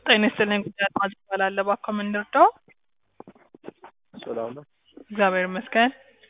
ጤና ይስጥልኝ ጉዳይ አድማጭ እባላለሁ። እባክዎ ምን ልርዳዎ? ሰላም ነው። እግዚአብሔር ይመስገን።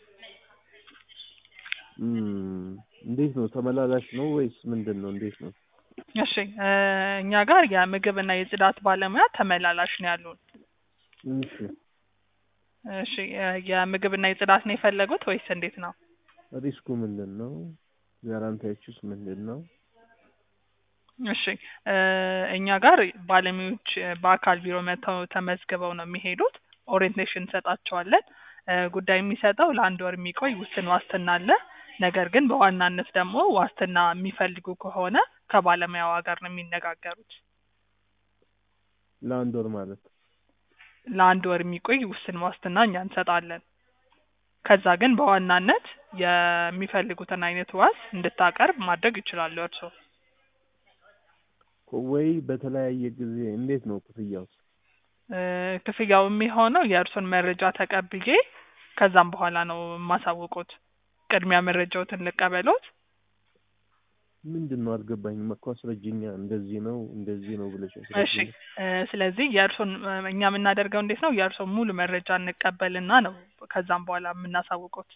እም፣ እንዴት ነው? ተመላላሽ ነው ወይስ ምንድን ነው? እንዴት ነው? እሺ እ እኛ ጋር የምግብና የጽዳት ባለሙያ ተመላላሽ ነው ያሉን። እሺ፣ እሺ እ የምግብና የጽዳት ነው የፈለጉት ወይስ እንዴት ነው? ሪስኩ ምንድን ነው? ጋራንቲያችሁስ ምንድን ነው? እሺ እ እኛ ጋር ባለሙያዎች እ በአካል ቢሮ መጥተው ተመዝግበው ነው የሚሄዱት። ኦሪየንቴሽን እንሰጣቸዋለን። እ ጉዳይ የሚሰጠው ለአንድ ወር የሚቆይ ውስን ዋስትና አለ። ነገር ግን በዋናነት ደግሞ ዋስትና የሚፈልጉ ከሆነ ከባለሙያዋ ጋር ነው የሚነጋገሩት። ለአንድ ወር ማለት ለአንድ ወር የሚቆይ ውስን ዋስትና እኛ እንሰጣለን። ከዛ ግን በዋናነት የሚፈልጉትን አይነት ዋስ እንድታቀርብ ማድረግ ይችላሉ እርስዎ። ወይ በተለያየ ጊዜ እንዴት ነው ክፍያው? እ ክፍያው የሚሆነው የእርሶን መረጃ ተቀብዬ ከዛም በኋላ ነው የማሳውቁት። ቅድሚያ መረጃዎትን ልቀበሎት። ምንድን ነው አልገባኝም እኮ አስረጅኛ። እንደዚህ ነው እንደዚህ ነው ብለሽ እሺ አስረጅኝ። እ ስለዚህ የእርሶን እ እኛ የምናደርገው እንዴት ነው የእርሶን ሙሉ መረጃ እንቀበልና ነው ከዛም በኋላ የምናሳውቁት።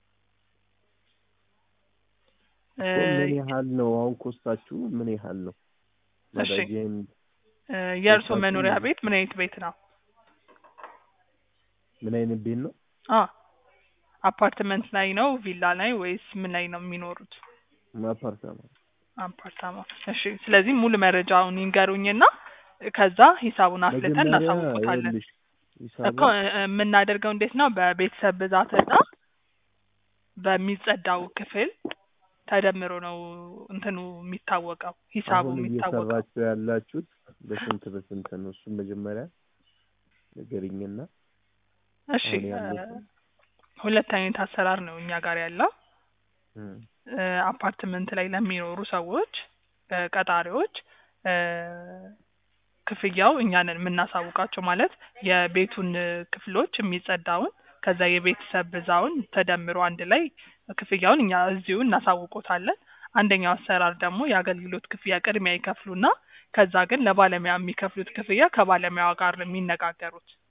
እ እኮ ምን ያህል ነው አሁን ኮስታችሁ ምን ያህል ነው? እሺ መረጃዬን እ የእርሶ ኮስታችሁ መኖሪያ ቤት ምን አይነት ቤት ነው? ምን አይነት ቤት ነው? አ አፓርትመንት ላይ ነው ቪላ ላይ ወይስ ምን ላይ ነው የሚኖሩት? አፓርታማ አፓርታማ። እሺ ስለዚህ ሙሉ መረጃውን ይንገሩኝና ከዛ ሂሳቡን አፍልተን መጀመሪያ እናሳውቁታለን። ይኸውልሽ እኮ ሂሳቡን እ የምናደርገው እንዴት ነው በቤተሰብ ብዛትና በሚጸዳው ክፍል ተደምሮ ነው እንትኑ የሚታወቀው ሂሳቡ አሁን የሚታወቀው። እየሰራችሁ ያላችሁት በስንት በስንት ነው? እሱን መጀመሪያ ንገሪኝና እሺ አሁን እ ያሉትን ሁለት አይነት አሰራር ነው እኛ ጋር ያለው። እም፣ እ አፓርትመንት ላይ ለሚኖሩ ሰዎች እ ቀጣሪዎች እ ክፍያው እኛ ነን የምናሳውቃቸው ማለት የቤቱን እ ክፍሎች የሚጸዳውን ከዛ የቤተሰብ ብዛውን ተደምሮ አንድ ላይ ክፍያውን እኛ እዚሁ እናሳውቆታለን። አንደኛው አሰራር ደግሞ የአገልግሎት ክፍያ ቅድሚያ ይከፍሉና ከዛ ግን ለባለሙያ የሚከፍሉት ክፍያ ከባለሙያዋ ጋር ነው የሚነጋገሩት።